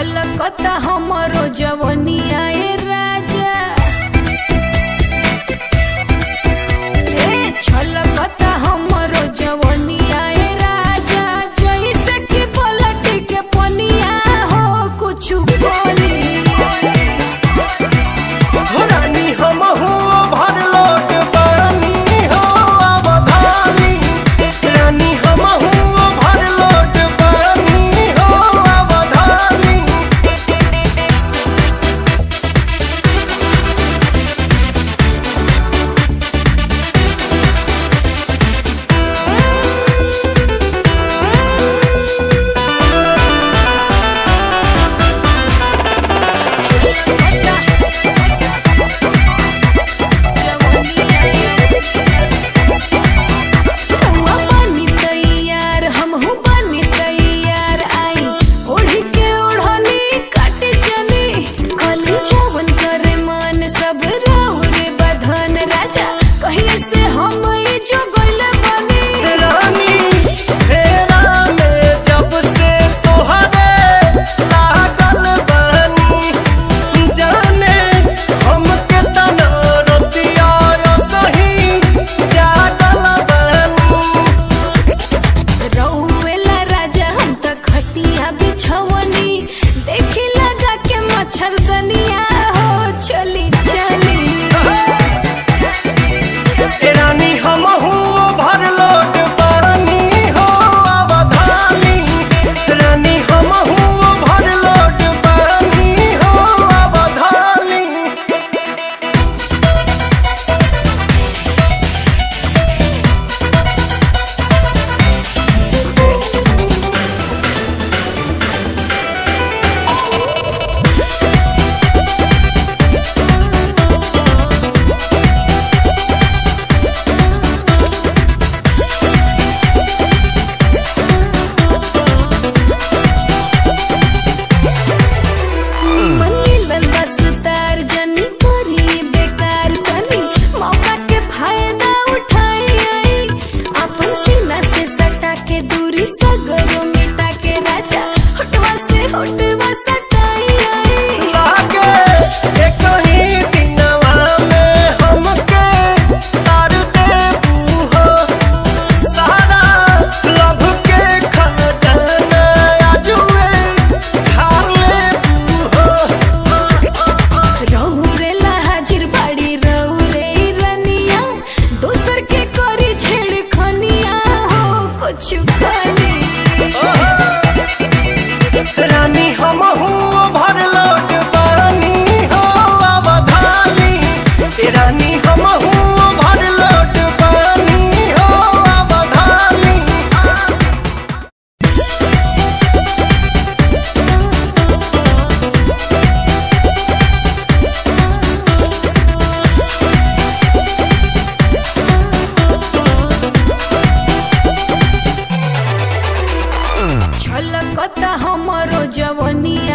छलकता हमरो जवनिया ए राजा ए छलकता हमरो जवनिया ए राजा जैसे कि पलट के पनिया हो कुछ बोली रानी हमहू भरलोट पानी हो अवधानी रानी हमहू भरलोट पानी हो अवधानी रउआ बनी तैयार, हमहू बनी तैयार, आई ओढ़ी के ओढ़नी काटे चली, कली जवन करे मन सब राहुरे बधन राजा कहिए से हम ई जो गइले बनी रानी फेरा में जब से तोहरे लागल बानी जाने हमके तना रतिया सही जागल बानी रउएला राजा हम त खटिया बिछवनी देखी लगा के मच्छरदनिया हो चली चली ए रानी हमहू भरलोट पानी हो अवधानी रानी हमहू भरलोट पानी हो अवधानी मन मिलल बस तार जनी करी बेकार तनी मौका के फायदा उठाई आई अपन सीना से सटा के दूरी सगरो मिटा के राजा होटवा से होटवा सटाई आई लागे एक ही दिनवा में हमके तार देबू हो सारा लभ के खजाना आजुए झाड़ लेबू हो रहुरेला हाजिर बाड़ी रहुरे रनिया दोसर के करी छेड़ खनिया हो कुछ खाली रानी हमहू भरलोट पानी हो अवधानी रानी हमहू भरलोट पानी हो अवधानी छलकता हमरो जवनिया